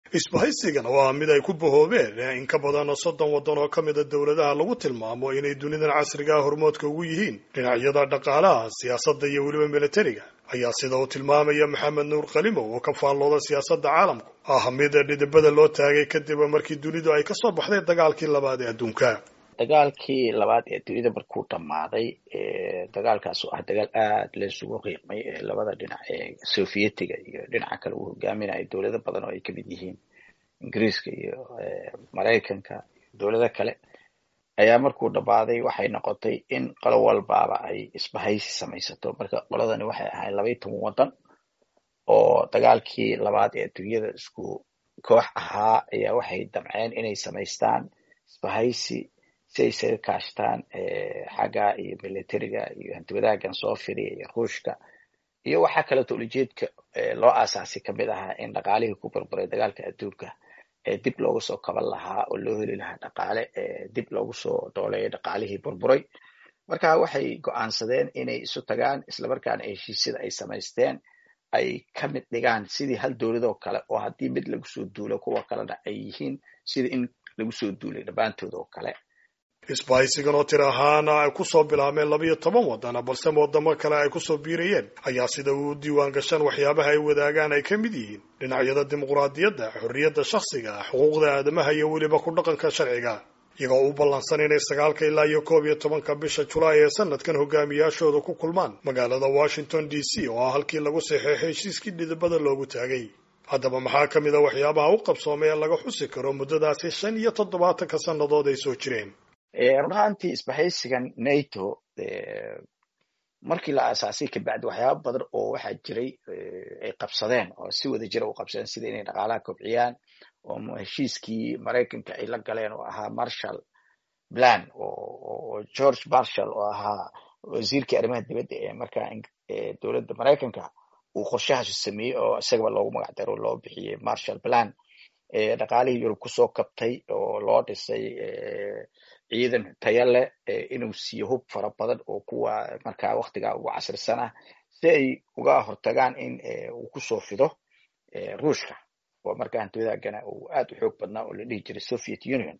isbahaysigan oo ah mid ay ku bahoobeen in ka badan soddon waddan oo ka mida dowladaha lagu tilmaamo inay dunidan casriga ah hormoodka ugu yihiin dhinacyada dhaqaalaha siyaasadda iyo weliba militariga ayaa sida uu tilmaamaya maxamed nuur kalimow oo ka faallooda siyaasadda caalamku ah mid dhidibada loo taagay kadib markii dunidu ay kasoo baxday dagaalkii labaad ee adduunka dagaalkii labaad ee dunida markuu dhammaaday dagaalkaas oo ah dagaal aada laysugu qiiqmay ee labada dhinac ee sovietiga iyo dhinaca kale uu hogaaminayo dowlado badan oo ay kamid yihiin ingiriiska iyo maraykanka dowlado kale ayaa markuu dhammaaday waxay noqotay in qolo walbaaba ay isbahaysi samaysato marka qoladani waxay ahayd laba iyo toban waddan oo dagaalkii labaad ee dunyada isku koox ahaa ayaa waxay damceen inay samaystaan isbahaysi si ay isaga kaashtaan xagga iyo militariga iyo hantiwadaagan soo firiya iyo ruushka iyo waxaa kaleeto ulijeedka loo aasaasay kamid ahaa in dhaqaalihii ku burburay dagaalka adduunka dib loogu soo kaban lahaa oo loo heli lahaa dhaqaale dib loogu soo dooleeyo dhaqaalihii burburay marka waxay go'aansadeen inay isu tagaan islamarkaana heshiisyada ay samaysteen ay ka mid dhigaan sidii hal dowladoo kale oo haddii mid lagu soo duulo kuwa kalena ay yihiin sida in lagu soo duulay dhammaantood oo kale isbahaysigan oo tir ahaana ay kusoo bilaabmeen labiyo toban waddan balse wadamo kale ay kusoo biirayeen ayaa sida uu diiwaan gashaan waxyaabaha ay wadaagaan ay ka mid yihiin dhinacyada dimuqraadiyadda xorriyadda shakhsiga xuquuqda aadamaha iyo weliba ku dhaqanka sharciga iyagoo u ballansan inay sagaalka ilaa iyo koob iyo tobanka bisha julaay ee sanadkan hogaamiyaashooda ku kulmaan magaalada washington d c oo ah halkii lagu saxeexay heshiiskii dhidibada loogu taagay haddaba maxaa ka mid a waxyaabaha u qabsoomay ee laga xusi karo muddadaasi shan iyo toddobaatanka sannadood ay soo jireen run ahaantii isbahaysigan nato markii la aasaasay kabacdi waxyaaba badan oo waxaa jiray ay qabsadeen oo si wada jira u qabsadeen sida inay dhaqaalaha kobciyaan oo heshiiskii maraykanka ay la galeen oo ahaa marshall plan oo george marshall oo ahaa wasiirkii arrimaha dibadda ee markaa dowladda maraykanka uu qorshahaas sameeyey oo isagaba loogu magac daro loo bixiyey marshall plan dhaqaalihii yurub kusoo kabtay oo loo dhisay ciidan taya leh inuu siiyo hub fara badan oo kuwa markaa waktigaa ugu casrisan ah si ay uga hortagaan in uu kusoo fido ruushka oo markaa hantiwadaagana uu aad u xoog badnaa oo la dhihi jiray soviet union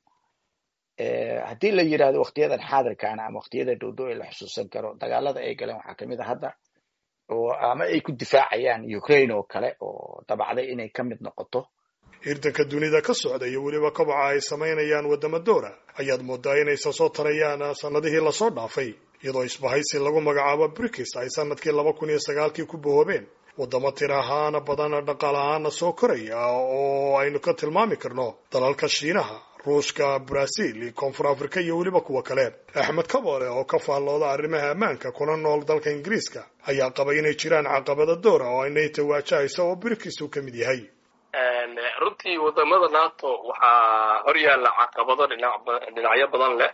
haddii la yidhahdo waktiyadan xaadirkaana ama waktiyada dhowdow ee la xusuusan karo dagaalada ay galeen waxaa kamid a hadda oo ama ay ku difaacayaan ukraine oo kale oo dabacday inay ka mid noqoto hirdanka dunida ka socda iyo weliba kobaca ay samaynayaan waddamo doora ayaad moodaa inaysan soo tarayaan sannadihii lasoo dhaafay iyadoo isbahaysi lagu magacaabo brikis ay sanadkii laba kun iyo sagaalkii ku bahoobeen waddamo tir ahaana badan dhaqaal ahaana soo koraya oo aynu ka tilmaami karno dalalka shiinaha ruushka brazil koonfur afrika iyo weliba kuwa kale axmed kabore oo ka faallooda arrimaha ammaanka kuna nool dalka ingiriiska ayaa qabay inay jiraan caqabada doora oo ay nato waajahaysa oo brikis uu ka mid yahay runtii wadamada nato waxaa hor yaalla caqabado dhinacyo badan leh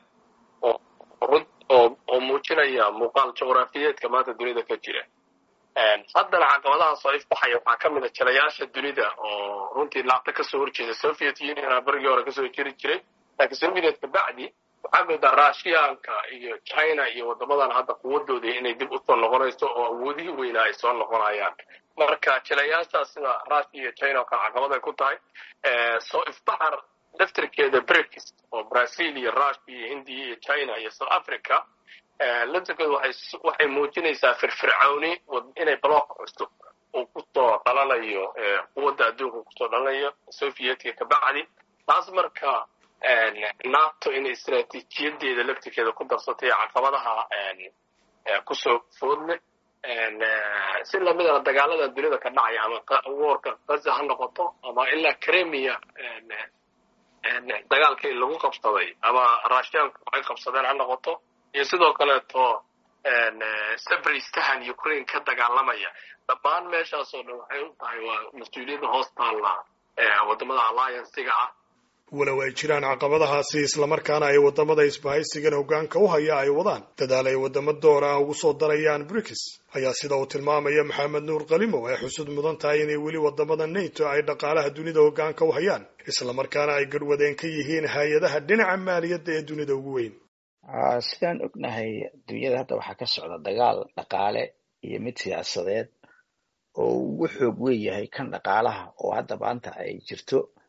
oo muujinaya muuqaal juqraafiyeedka maanta dunida ka jira haddana caqabadahaas oo ifbaxaya waxaa ka mid a jalayaasha dunida oo runtii laabta kasoo horjeeda soviet union berigii hore kasoo jiri jiray laakiin soviet kabacdi waxaa moodaa russianka iyo china iyo wadamadan hadda quwadooda inay dib usoo noqonayso oo awoodihii weynaa ay soo noqonayaan marka jilayaashaas sida russia iyo china oo kale caqabaday ku tahay soo ifbaxar daftarkeeda brikis oo brazil iyo russia iyo hindiya iyo china iyo south africa laftarkeedu waxay muujinaysaa firfircooni inay block cusub uu kusoo dhalanayo quwadda adduunka kusoo dhalanayo sovietka kabacdi taas marka nato inay istraatiijiyadeeda laftirkeeda ku darsatay caqabadaha kusoo foodleh si lamidana dagaalada dunida ka dhacaya ama warka gaza ha noqoto ama ilaa cremia dagaalkii lagu qabsaday ama russianku ay qabsadeen ha noqoto iyo sidoo kaleeto sabristahan ukraine ka dagaalamaya dhammaan meeshaasoo dhan waxay u tahay waa mas-uuliyadda hoos taalla wadamada alliancega ah walow ay jiraan caqabadahaasi islamarkaana ay waddamada isbahaysigan hoggaanka u haya ay wadaan dadaal ay waddamo door ah ugu soo darayaan brikis ayaa sida uu tilmaamaya maxamed nuur kalimow ay xusud mudan tahay inay weli waddamada nato ay dhaqaalaha dunida hoggaanka u hayaan islamarkaana ay garhwadeen ka yihiin hay-adaha dhinaca maaliyadda ee dunida ugu weyn sidaan ognahay dunyada hadda waxaa ka socda dagaal dhaqaale iyo mid siyaasadeed oo ugu xoog weyn yahay kan dhaqaalaha oo hadda maanta ay jirto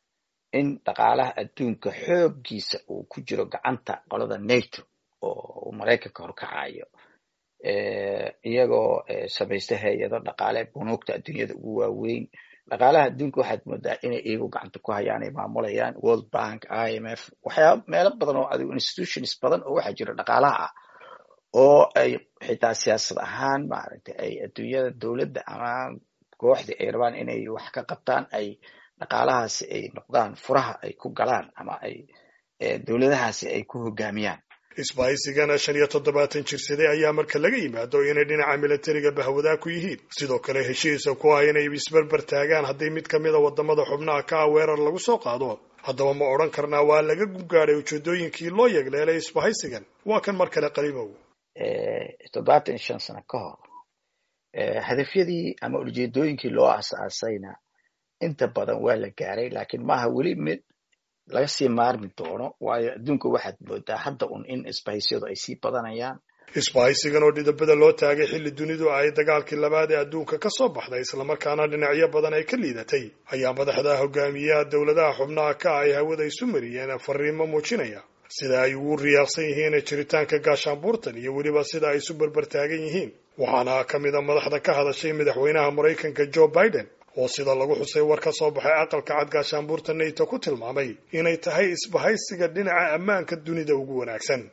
in dhaqaalaha adduunka xooggiisa uu ku jiro gacanta qolada nato oo maraykanka horkacayo iyagoo samaysta hay-ado dhaqaale bunuugta adduunyada ugu waaweyn dhaqaalaha adduunka waxaad moodaa inay iyagu gacanta ku hayaan ay maamulayaan world bank i m f waxyaaba meelo badan oo adigu institutions badan oo waxaa jira dhaqaalaha ah oo ay xitaa siyaasad ahaan maaragtay ay adduunyada dowladda ama kooxdii ay rabaan inay wax ka qabtaan ay dhaqaalahaasi ay noqdaan furaha ay ku galaan ama ay dowladahaasi ay ku hogaamiyaan isbahaysigana shan iyo toddobaatan jirsaday ayaa marka laga yimaado inay dhinaca milatariga bahwadaa ku yihiin sidoo kale heshiisa ku ah inay isberber taagaan haddii mid ka mida wadamada xubnaha ka ah weerar lagu soo qaado haddaba ma odhan karnaa waa laga guggaadhay ujeedooyinkii loo yegleelay isbahaysigan waa kan mar kale qaliimow toddobaatan iyo shan sano ka hor hadafyadii ama ujeedooyinkii loo asaasayna inta badan waa la gaaray laakiin maaha weli mid laga sii maarmi doono waayo adduunka waxaad moodaa hadda un in isbahaysiyadu ay sii badanayaan isbahaysigan oo dhidabada loo taagay xilli dunidu ay dagaalkii labaad ee adduunka ka soo baxday islamarkaana dhinacyo badan ay ka liidatay ayaa madaxda hogaamiyaha dowladaha xubnaha ka ah ay hawada isu mariyeen fariimo muujinaya sida ay ugu riyaaqsan yihiin jiritaanka gaashaanbuurtan iyo weliba sida ay isu berbertaagan yihiin waxaana ka mid a madaxda ka hadashay madaxweynaha maraykanka joe biden oo sida lagu xusay war ka soo baxay aqalka cad gaashaanbuurta nato ku tilmaamay inay tahay isbahaysiga dhinaca ammaanka dunida ugu wanaagsan